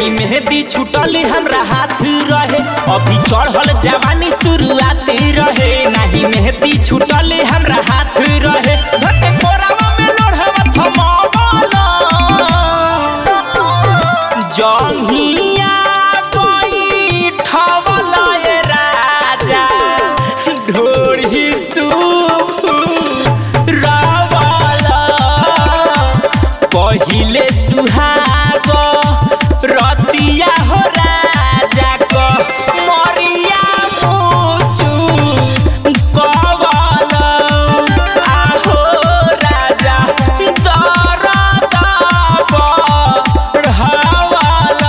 नाही मेहंदी छुटल हमरा हाथ रहे अभी चढ़ल जवानी शुरुआत रहे नाही मेहंदी छुटल हमरा हाथ रहे धके कोरावा में लोढ़वा थमावला जंघिया बैठवला ए राजा ढोरी सुरावला पहिले सुहाग रतिया हो राजा क मरिया मुचु कवल आहो राजा दरद बढ़ावल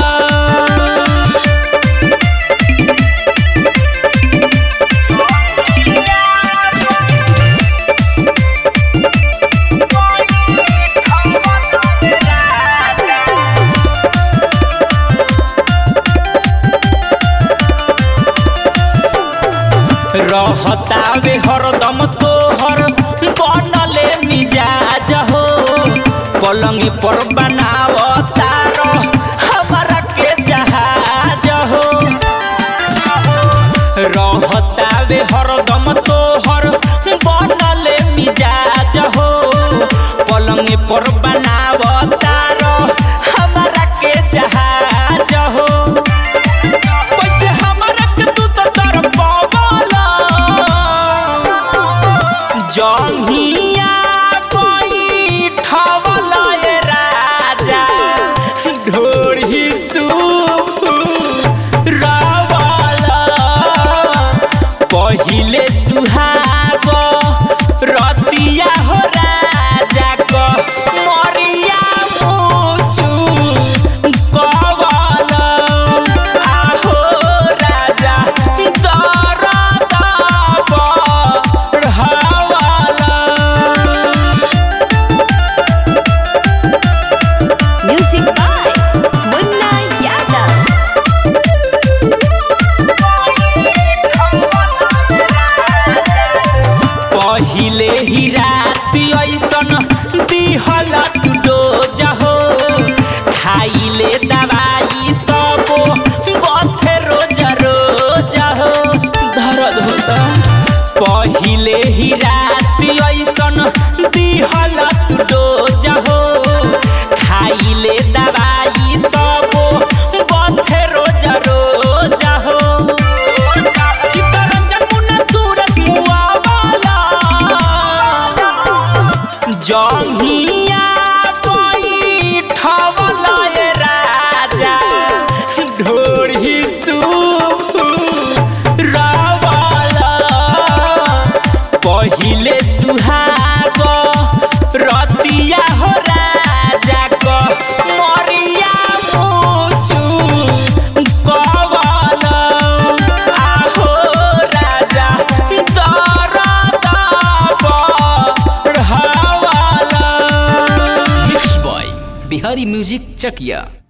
रहतावे हरदम तोहर बनले मिजाज हो पलंग पर बनावतार हमारा के जहाज हो रहतावे हरदम तोहर बनले मिजाज हो पलंग पर बनावतार हमारा के जहाज हो पैसे हमरा के तू तो तर पावला जंघिया बैठवला ए राजा ढोरी सुरावला पहिले सुहाग रतिया हो राजा क मरिया मुचु कवल आहो राजा दरद बढ़ावल Music by Munna Yadav. पहिले ही रात ऐसन दिहल तू डोज हो खाइले दवाई तबो बथे रोज रोज हो दर्द होता पहिले ही रात ऐसन दिहल तू डोज हो खाइले दवाई तबो बथे रोज रोज हो चित्तरंजन मुन्ना सूरज मुआवला जंघिया बैठवला ए राजा ढोरी सुरावला पहिले सुहाग रतिया हो राजा क मरिया मुचु कवल आहो राजा दरद बढ़ावल mix by Bihari music Chakiya